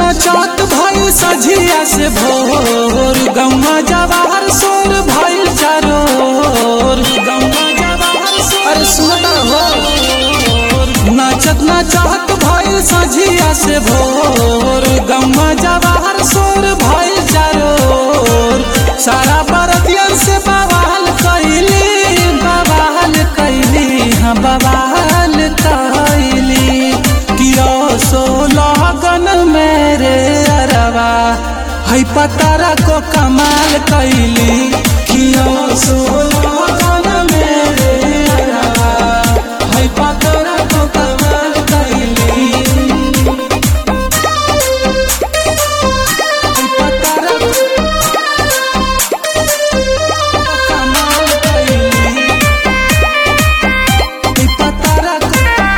नचत भइल सझिया से भोर गौवा जवाहर सोर भइल चारोर गौवा जवाहर सोर अरे सुनता हो नाचत नाचत भइल सझिया से भोर गौवा जवाहर सोर भइल चारोर सारा बरतियन से बवाल कैली बवाल कैली हाँ बवाल कैली कियो सो लगन मेरे अरवा है पतारा को कमाल कैली कियो सो लगन मेरे अरवा है पतारा को कमाल कैली है पतारा को कमाल कैली है पतारा को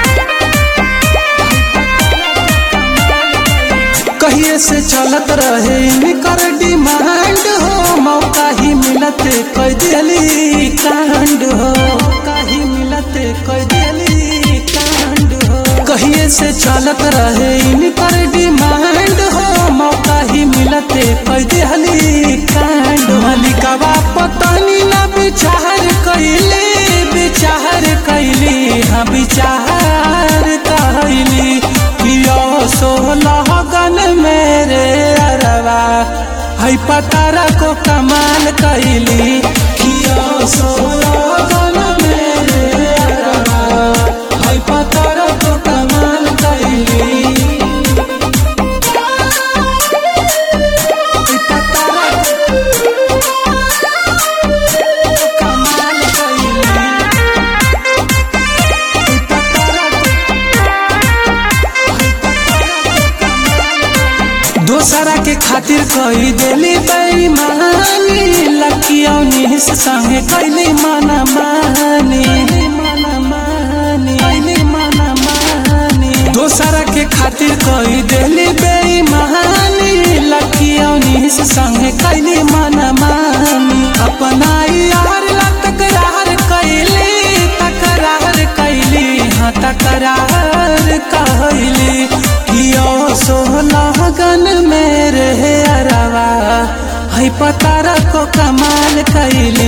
कहिए से चलत रहे इनकर डिमांड हो मौका ही मिलते कह दिली कांड हो मौका ही मिलते कह दिली कांड हो कहिए से चलत रहे इनकर डिमांड हो मौका ही मिलते कह दिली कांड मलिकवा पतनी ना विचार कैली विचार कैली हाँ विचार कैली कियो सोलह गन मेरे अरवा है पतारा को कमाल कैली कियो सोलह गन मेरे अरवा है पतारा को कमाल कैली है पतारा को कमाल कैली है पतारा को दोसरा के खातिर कही देली बेईमानी लकियों निस संगे कैली माना मानी माना मानी कैली माना मानी दोसरा के खातिर कही देली बेईमानी लकियों निस संगे कैली माना मानी अपना यार ला तकरार कैली तकरार कैली हाँ तकरार कैली कियो सोलह गन मेरे अरवा है पतारा को कमाल कैली